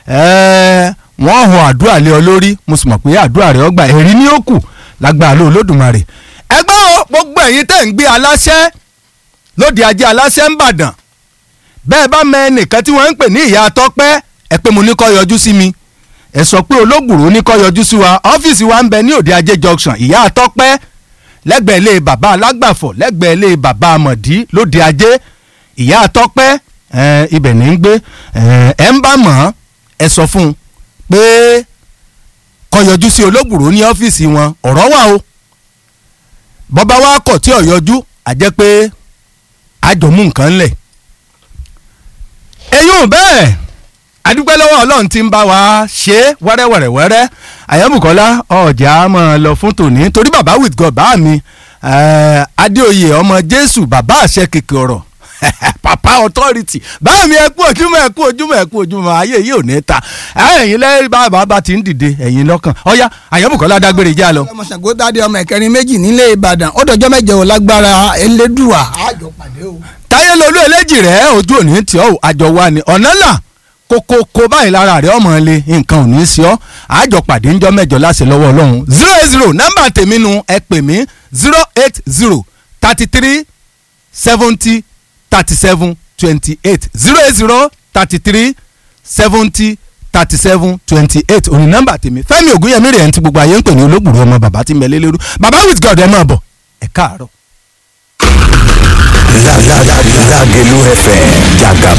ẹ wọ́n hàn àdúrà lé ọ lórí mo sì mọ̀ pé àdúrà rẹ̀ ọgbà ẹ̀rí ní ó kù lágbára ló olódùmarè ẹgbẹ́ o gbogbo ẹ̀yin tẹ̀ ń gbé aláṣẹ lóde ajé aláṣẹ ń bàdàn bẹ́ẹ̀ bá mẹ ẹnìkan tí wọ́n ń pè ní ìyá tọ́pẹ́ ẹ pé mo ní kó yọjú sí mi ẹ sọ pé olóògùrò ní kó yọjú sí wa ọ́fíìsì wa ń bẹ ní òde ajé junction ìyá tọ́pẹ́ lẹ́gbẹ̀ẹ́ ilé bàbá alágbàfọ̀ lẹ́gbẹ̀ẹ́ ilé bàbá amọ̀dí lóde ajé ìyá tọ́pẹ́ ẹ, ibẹ̀ ní ń gbé ẹ, ẹ ń bá mọ̀ ọ́ ẹ sọ fún un pé kó yọjú sí olóògùrò ní ọ́fíìsì wọn ọ̀rọ̀ wà o bọ́bá wa kọ̀ tí ò yọjú àjẹ́ pé àjọmú nǹkan lẹ̀ eyín bẹ́ẹ̀ adúpẹ́ lọ́wọ́ ọlọ́run tí ń bá wa ṣe é wẹ́rẹ́wẹ́rẹ́wẹ́rẹ́ àyẹ̀mùkọ́lá ọ̀jà máa lọ fún tòní torí bàbá with god bá mi eh, adéoyè ọmọ jésù bàbá àṣẹ kèké ọ̀rọ̀ papa authority báà mi ẹ kú ojúmọ́ ẹ kú ojúmọ́ ẹ kú ojúmọ́ ayé yìí ò ní ta ẹ̀yin lẹ́yìn bàbá bá ti ń dìde ẹ̀yin lọ́kàn ọ̀ya àyẹ̀mùkọ́lá dágbére já lọ. ọmọ Ṣàngó dáadé ọmọ ẹ̀kẹrin méjì nílé Ìbàdàn ó dọjọ́ mẹ́jọ ò lágbára elédùà àjọ pàdé o. táyé lolú eléjì rẹ ojú òní tí ọ àjọ wa ni ọ̀nà là kókókó báyìí lára rẹ ọmọ ilé nǹkan ò ní í sí ọ àjọ pàdé ńjọ́ mẹ́jọ láṣẹ lọ́wọ́ Ọlọ́run zero eight zero nọ́mbà tèmi nu ẹ pè mí zero eight zero thirty three seventy thirty seven twenty eight zero eight zero thirty three seventy thirty seven twenty eight òní nọ́mbà tèmi Fẹ́mi Ògúnyẹmí rẹ̀ ń ti gbogbo ayé ń pè ní olóògbé ọmọ bàbá tí ń bẹ lélẹ́rú bàbá with God ẹ máa bọ̀ ẹ káàárọ̀. Lágẹ̀lú FM jàgàbá.